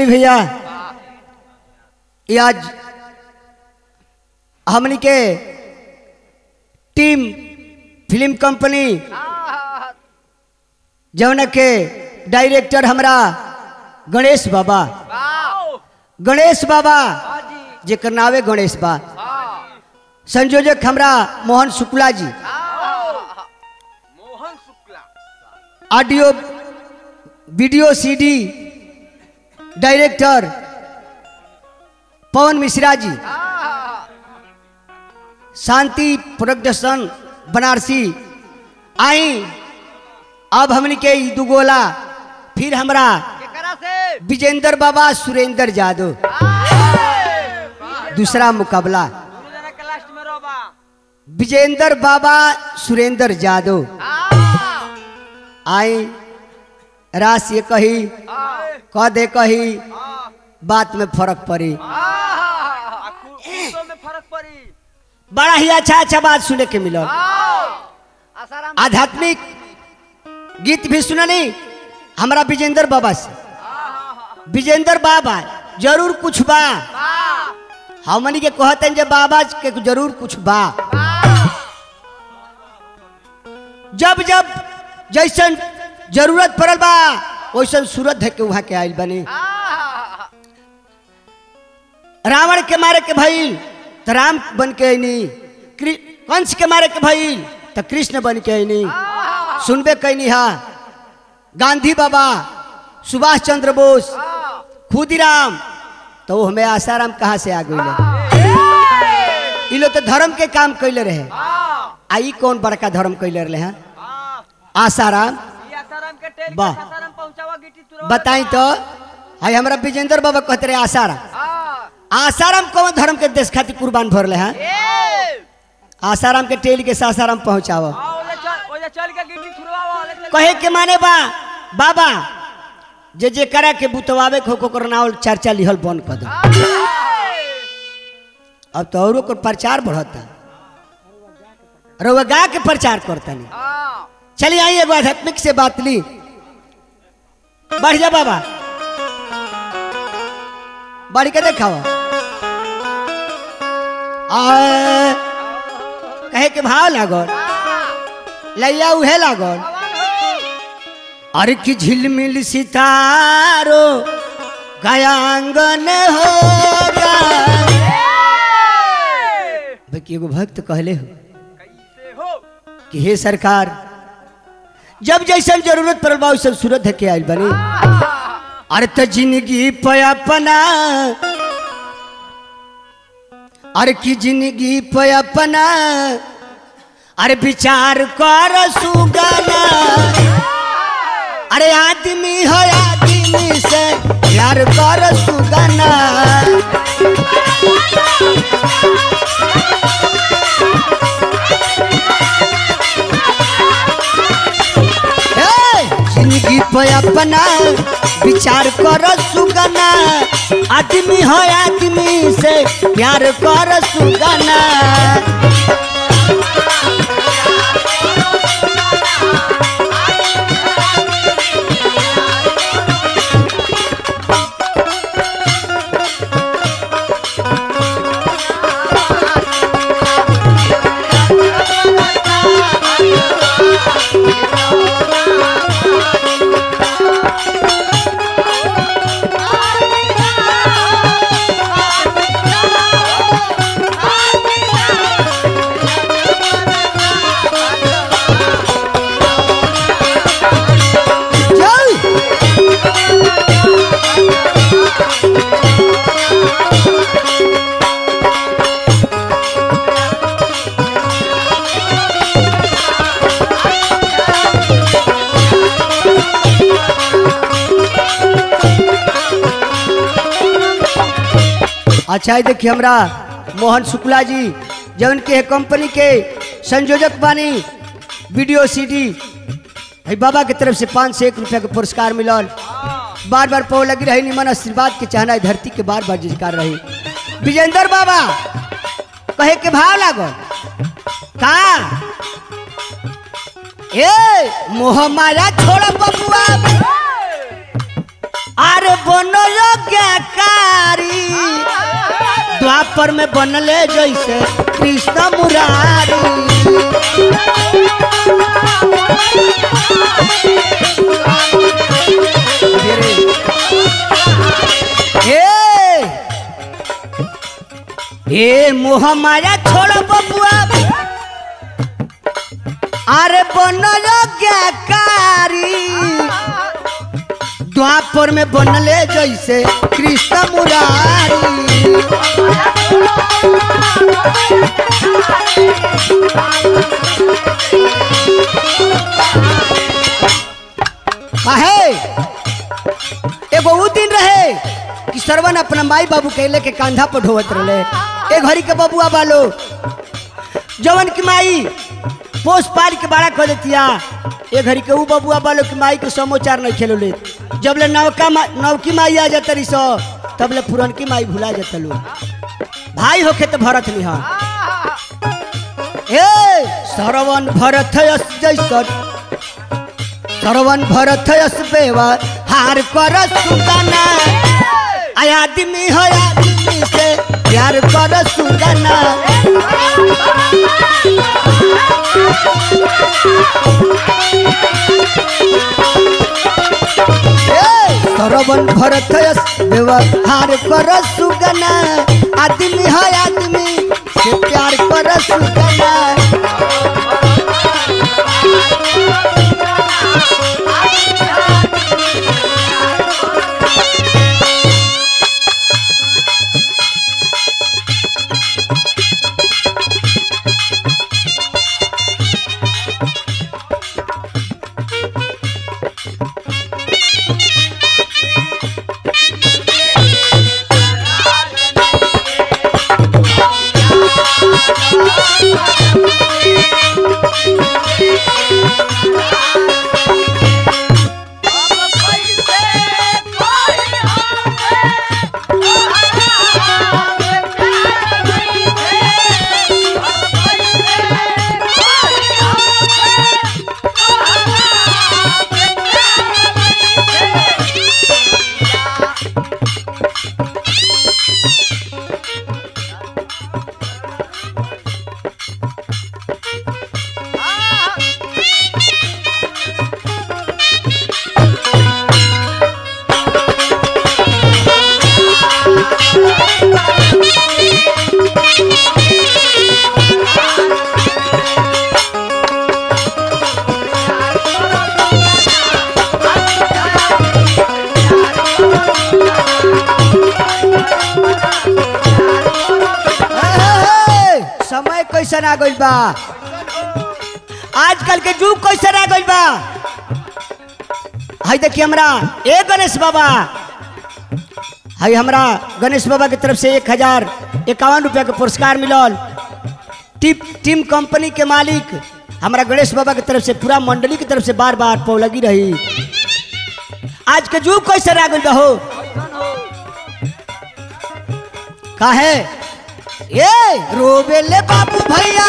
चली भैया ये आज हमनी के टीम फिल्म कंपनी जौन के डायरेक्टर हमरा गणेश बाबा गणेश बाबा जेकर नावे गणेश बा संयोजक हमरा Mohan Shukla ji Mohan Shukla audio video CD director Pawan Mishra ji Shanti production Banarasi आई अब हमनी के ई दुगोला फिर हमरा केकरा से विजेंद्र बाबा सुरेंद्र यादव दूसरा मुकाबला दोनों जना के लास्ट में रोबा विजेंद्र बाबा सुरेंद्र यादव आई रास ये कही कह दे कही बात में फर्क पड़ी में फर्क पड़ी बड़ा ही अच्छा अच्छा बात सुने के मिलल आसाराम आध्यात्मिक गीत भी सुननी हमरा विजेंद्र बाबा से विजेंद्र बाबा जरूर कुछ बा हमनी के कहते हैं जे बाबा के जरूर कुछ बा जब जब जैसन जरूरत पड़ल बा वैसन सूरत धके के वहां के आयल बनी रावण के मारे के भइल तो राम बन के अनी कंस के मारे के भइल तो कृष्ण बन के अनी सुनबे कैनी हा गांधी बाबा सुभाष चंद्र बोस खुदीराम तो वो हमें आसाराम कहाँ से आ गई इ लोग तो धर्म के काम कैले रहे आई कौन बड़का धर्म कैले रहे हैं आसाराम आसाराम के टेल वाह। आसाराम पहुंचावा गिटी तुरंत बताई तो हाई हमारा विजेंद्र बाबा कहते रहे आसाराम आसाराम कौन धर्म के देश खातिर कुर्बान भरले हैं आसाराम के टेल के सासाराम पहुंचाओ ओले चल ओले चल के गिटी छुड़वावा ओले चल कहे के माने बा बाबा जे जे करा के बुतवावे खो को करनावल चर्चा लिहल बंद कर दो अब तो औरों को प्रचार बढ़ता रउआ गा के प्रचार करता नहीं चलिए आइए एगो आध्यात्मिक से बात ली बढ़ जा बाबा बढ़ के देखाओ आ कहे के भाव लागल लैया उहे लागल अरे की झिलमिल सितारो गायांगन होगा बाकी एगो भक्त कहले हो कैसे हो कि हे सरकार जब जैसन जरूरत पड़ल बा वैसन सूरत धके आइल बनी अरे त जिंदगी पे अपना अरे की जिंदगी पे अपना अरे विचार कर सुगना अरे आदमी हो आदमी से प्यार कर सुगना ए, जिंदगी पे अपना विचार कर सुगना आदमी हो आदमी से प्यार कर सुगना जय अच्छा है देखिए हमरा मोहन शुक्ला जी जौन के है कंपनी के संयोजक बानी वीडियो सीडी है बाबा के तरफ से पाँच सौ एक रुपया के पुरस्कार मिलल बार बार पौ लगी रही निमन आशीर्वाद के चाहना है धरती के बार बार जिजकार रही विजेंद्र बाबा कहे के भाव लागल का ए मोह माया छोड़ बबुआ अरे बनो यज्ञकारी द्वापर में बनले जैसे कृष्ण मुरारी हे हे मोह माया छोड़ बबुआ अरे बनल ज्ञाकारी द्वापर में बनले जैसे कृष्ण मुरारी काहे एगो उ दिन रहे कि सरवन अपना माई बाबू के लेके कांधा पर ढोवत रहे ए घड़ी के बबुआ बालो जवन की माई पोस पाल के बड़ा कर देतिया ए घड़ी के उ बबुआ बालो की माई के समाचार नहीं खेलो ले जब ले नवका मा, नवकी माई आ जाता रही सो तब ले पुरनकी माई भुला जाता लो भाई होखे तो भरत नहीं हा ए सरवन भरत यस जैसन सरवन भरत यस बेवा हार कर सुगना आय आदमी है आदमी से प्यार कर सुगना ए, सरवन भरत यस बेवा हार कर सुगना आदमी है आदमी से प्यार कर सुगना ए, समय कैसन आ गइल बा आजकल के युग कैसन आ गइल बा हाय देखिए हमरा ए गणेश बाबा हाय हमरा गणेश बाबा की तरफ से एक हजार इक्यावन रुपया के पुरस्कार मिलल टिप टीम कंपनी के मालिक हमरा गणेश बाबा की तरफ से पूरा मंडली की तरफ से बार बार पौ लगी रही आज के युग कैसन आ गइल बा हो काहे ए रोबेले बाबू भैया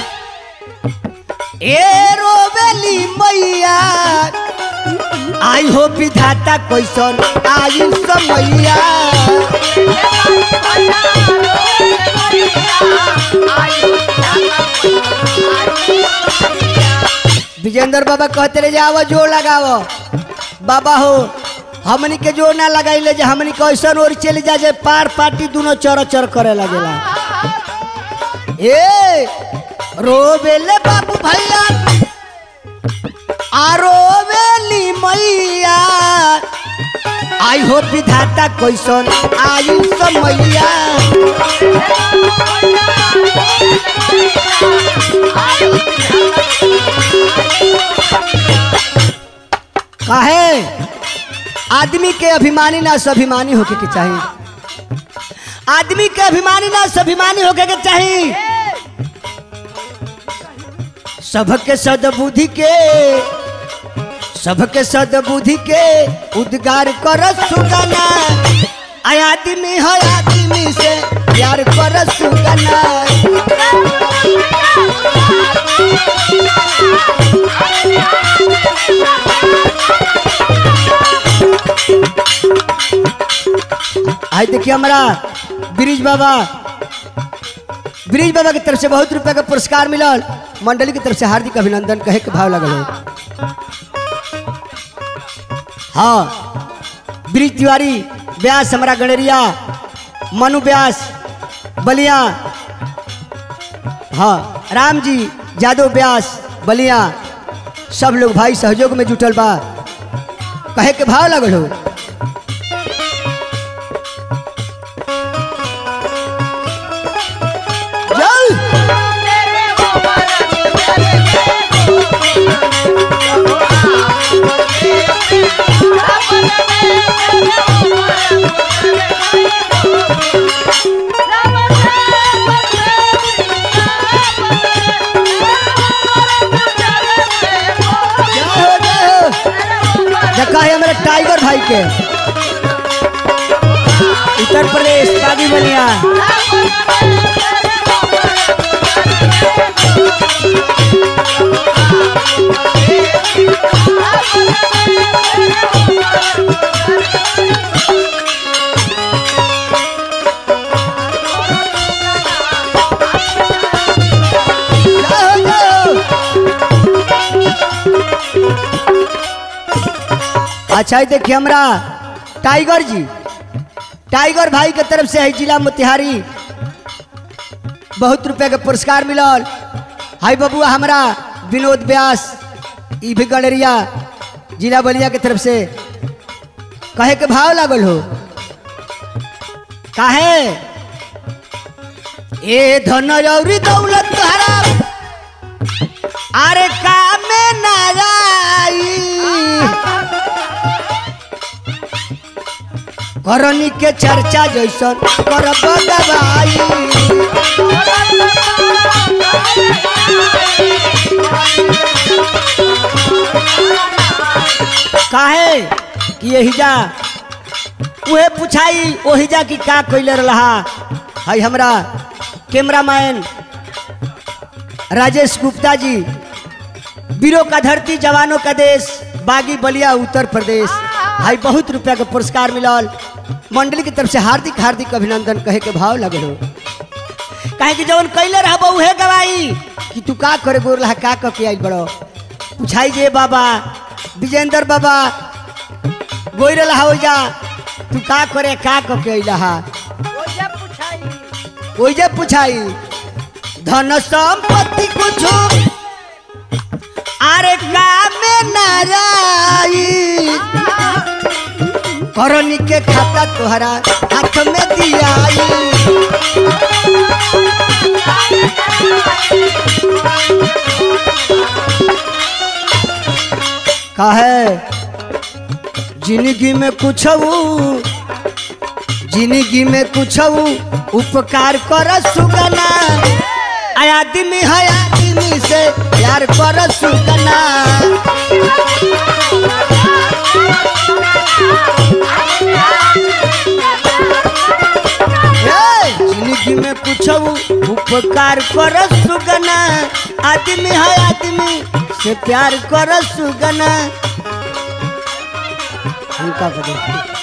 ए रोबेली मैया आई हो विधाता कैसन आई समैया विजेंद्र बाबा कहते रहे जाओ जोर लगाओ बाबा हो हमनी के जोर ना लगाइले जे हमनी के ऐसन ओर चली जा जे पार पाटी दोनों चर चर करे लगेला ए रोबेले बाबू भैया आ रोबेली मैया आई हो विधाता कैसन आई समैया काहे आदमी के अभिमानी ना स्वाभिमानी होके के चाहिए आदमी के अभिमानी ना स्वाभिमानी होके के चाहिए सबके सदबुद्धि के सबके सदबुद्धि के उद्गार कर सुगना आय आदमी है आदमी से प्यार कर सुगना आई देखिए हमारा ब्रिज बाबा ब्रिज बाबा की तरफ से बहुत रुपया का पुरस्कार मिलल मंडली की तरफ से हार्दिक अभिनंदन कहे के भाव लगल हो हाँ ब्रिज तिवारी व्यास हमारा गणेरिया मनु व्यास बलिया हाँ राम जी यादव व्यास बलिया सब लोग भाई सहयोग में जुटल बा कहे के भाव लगल हो जय! जय हो, जय हो। देखा है हमारे टाइगर भाई के उत्तर प्रदेश बागी बलिया जय हो, जय हो। अच्छा ये देखिए हमरा टाइगर जी टाइगर भाई के तरफ से है जिला मोतिहारी बहुत रुपए के पुरस्कार मिलल हाई बबुआ हमरा विनोद व्यास ई भी गणरिया जिला बलिया के तरफ से कहे के भाव लागल हो काहे ए धन रौरी दौलत तोहरा अरे कामे ना आई करनी के चर्चा जैसन करब दवाई काहे कि यही जा उहे पुछाई ओही जा कि का कैले रहा है हमरा कैमरामैन राजेश गुप्ता जी वीरों का धरती जवानों का देश बागी बलिया उत्तर प्रदेश भाई बहुत रुपया का पुरस्कार मिलल मंडली की तरफ से हार्दिक हार्दिक अभिनंदन कहे के भाव लगल हो काहे कि जवन कैले रह उहे गवाई कि तू का करे गोर रहा का क के आई बड़ो पूछाई जे बाबा विजेंद्र बाबा गोई रहा हो जा तू का करे का क के अइला हा ओइजे पूछाई धन संपत्ति कुछ अरे कामे नाराई करनी के खाता तोहरा हाथ में दियाई काहे जिंदगी में कुछ जिंदगी में कुछ उपकार कर सुगना आ आदमी है आदमी से प्यार कर सुगना ए, जिंदगी में कुछ उपकार कर सुगना आदमी है आदमी से प्यार कर सुगना उनका कदम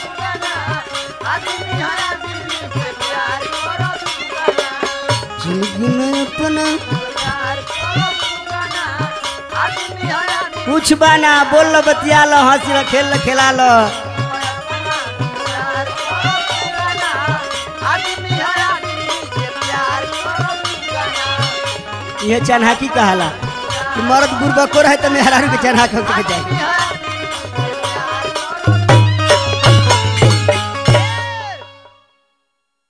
जिंदगी में अपना कुछ बाना बोल लो बतिया लो हंसी लो खेल लो खेला लो ये चन्हा की कहाला कि मर्द गुरबको रहे तो मेहरारू के चन्हा के जाए